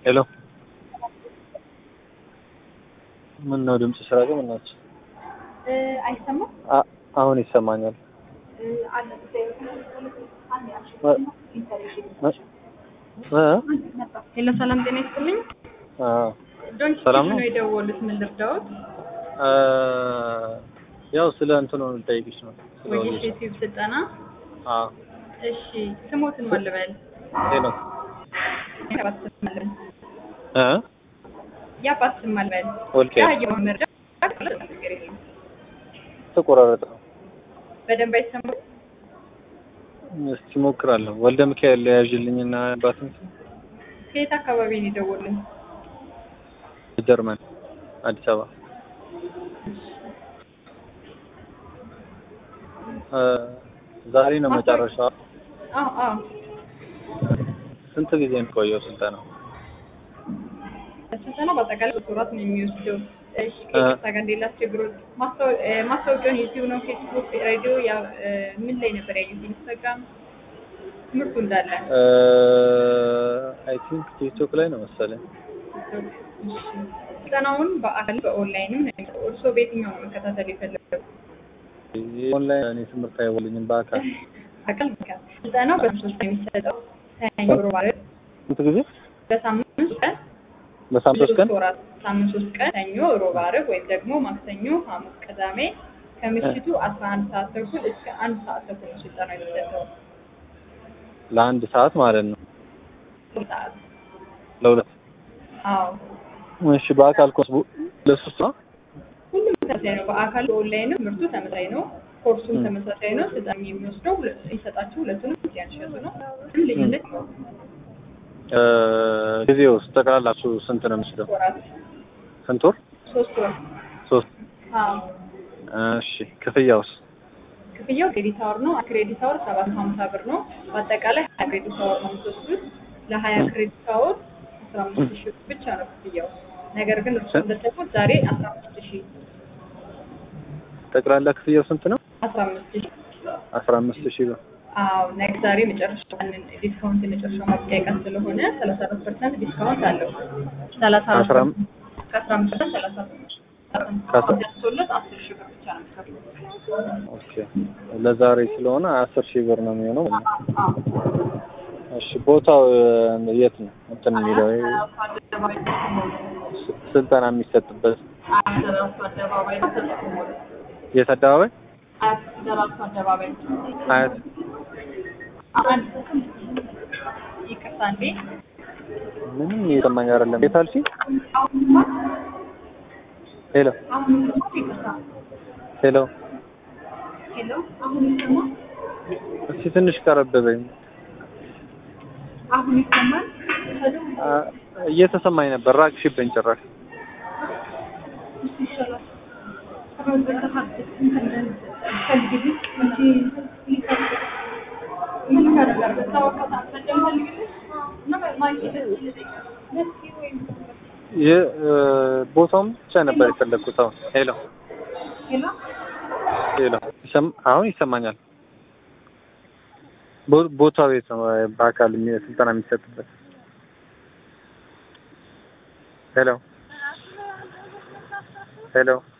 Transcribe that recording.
ሄሎ ምን ነው ድምጽ ስራ ግን ምናችሁ? አይሰማም? አ- አሁን ይሰማኛል። እ? ሄሎ ሰላም ጤና ይስጥልኝ። አ ዶንኪ ሰላም ነው? ነው የደወሉት። ምን ልርዳዎት? አ ያው ስለ እንትኑ ልጠይቅሽ ነው። ስለ ወይስ ወጌሻ። የዩቲዩብ ስልጠና? አ እሺ ስሞትን ማን ልበል? ሄሎ የአባት ስም ማን ልበል? እ የአባት ስም ማን ልበል? ወልቄ ያየውን መረጃ ነገር የለም። ተቆራረጠ። በደንብ አይሰማም? እስቲ ሞክራለሁ። ወልደ ሚካኤል ያዥልኝና አባትን ስም ከየት አካባቢ ነው የደወሉት? ጀርመን አዲስ አበባ እ ዛሬ ነው መጨረሻው። አዎ አዎ ስንት ጊዜ ነው የቆየው ስልጠናው? ስልጠናው በአጠቃላይ ሶስት ወራት ነው የሚወስደው። እሺ ከይቅርታ ጋር እንዴት ላስቸግሮት? ማስታወ- እ፣ ማስታወቂያውን ዩቲዩብ ነው፣ ፌስቡክ፣ ሬዲዮ ያ እ፣ ምን ላይ ነበር ያዩት? ኢንስታግራም ትምህርቱ እንዳለ አይ ቲንክ ቲክቶክ ላይ ነው መሰለኝ። እሺ። ስልጠናውን በአካል በኦንላይንም ነው የሚሰጠው። እርስዎ በየትኛው ነው መከታተል የፈለገው? ኦንላይን እኔ ትምህርት አይወልኝም በአካል አካል በአካል ስልጠናው በሶስት ነው የሚሰጠው። ሰኞ፣ ሮብ፣ ዓርብ ስንት ጊዜ? በሳምንት ሶስት ቀን በሳምንት ሶስት ቀን ሶስት ወራት ሳምንት ሶስት ቀን ሰኞ፣ ሮብ፣ ዓርብ ወይም ደግሞ ማክሰኞ፣ ሐሙስ፣ ቅዳሜ ከምሽቱ አስራ አንድ ሰዓት ተኩል እስከ አንድ ሰዓት ተኩል ነው ስልጠና የሚሰጠው። ለአንድ ሰዓት ማለት ነው። ሶስት ሰዓት ለሁለት አዎ እሺ። በአካል ኮርስ ቡ- ለሶስት ነው። ሁሉም ተመሳሳይ ነው። በአካል በኦንላይንም ትምህርቱ ተመሳሳይ ነው። ኮርሱም ም። ተመሳሳይ ነው። ስልጠና የሚወስደው ሁለ- የሚሰጣችሁ ሁለቱንም ያንሸጡ ነው። ምንም ልዩነት ነው። እ ጊዜ ውስጥ ጠቅላላችሁ ስንት ነው የሚወስደው? ወራት ስንት ወር? ሶስት ወር ሶስት። አዎ እሺ። ክፍያውስ? ክፍያው ክሬዲት አወር ነው። ክሬዲት አወር ሰባት መቶ ሀምሳ ብር ነው። በአጠቃላይ ሀያ ክሬዲት አወር ነው የምትወስዱት። ለሀያ ክሬዲት አወር አስራ አምስት ሺህ ብቻ ነው ክፍያው። ነገር ግን እርሱ እንደሰጡት ዛሬ አስራ አምስት ሺህ ጠቅላላ ክፍያው ስንት ነው? አስራ አምስት ሺህ አስራ አምስት ሺህ ብር። አዎ ነገ ዛሬ መጨረሻ ዲስካውንት የመጨረሻ ማብቂያ ቀን ስለሆነ ሰላሳ አራት ፐርሰንት ዲስካውንት አለው። ሰላሳ አራት አስራ አም- ከአስራ አምስት ፐርሰንት ሰላሳ ከአስራ- ደርሶለት አስር ሺህ ብር ብቻ ነው የሚከፍሉት። ኦኬ። ለዛሬ ስለሆነ አስር ሺህ ብር ነው የሚሆነው ማለት ነው። አዎ እሺ። ቦታው እ፣ የት ነው እንትን የሚለው ይሄ አደባባይ ስ- ስልጠና የሚሰጥበት ደራርቱ አደባባይ ነው ተጠቅሞ የት አደባባይ? አያት ደራርቱ አደባባይ አያት አንድ ይቅርታ እንዴ ምንም እየሰማኝ አይደለም። የት አልሽኝ? ሄሎ አሁን ይቅርታ ሄሎ። ሄሎ አሁን ይሰማ እስኪ ትንሽ ቀረብ በይኝ። አሁን ይሰማል አ፣ እየተሰማኝ ነበር፣ ራቅሽብኝ ጭራሽ። ይሻላል የ- እ፣ ቦታውም ብቻ ነበር የፈለግኩት። አሁን ሄሎ ሄሎ፣ ይሰም- አሁን ይሰማኛል። ቦ- ቦታው የት ነው? በአካል የሚ- ስልጠና የሚሰጥበት? ሄሎ ሄሎ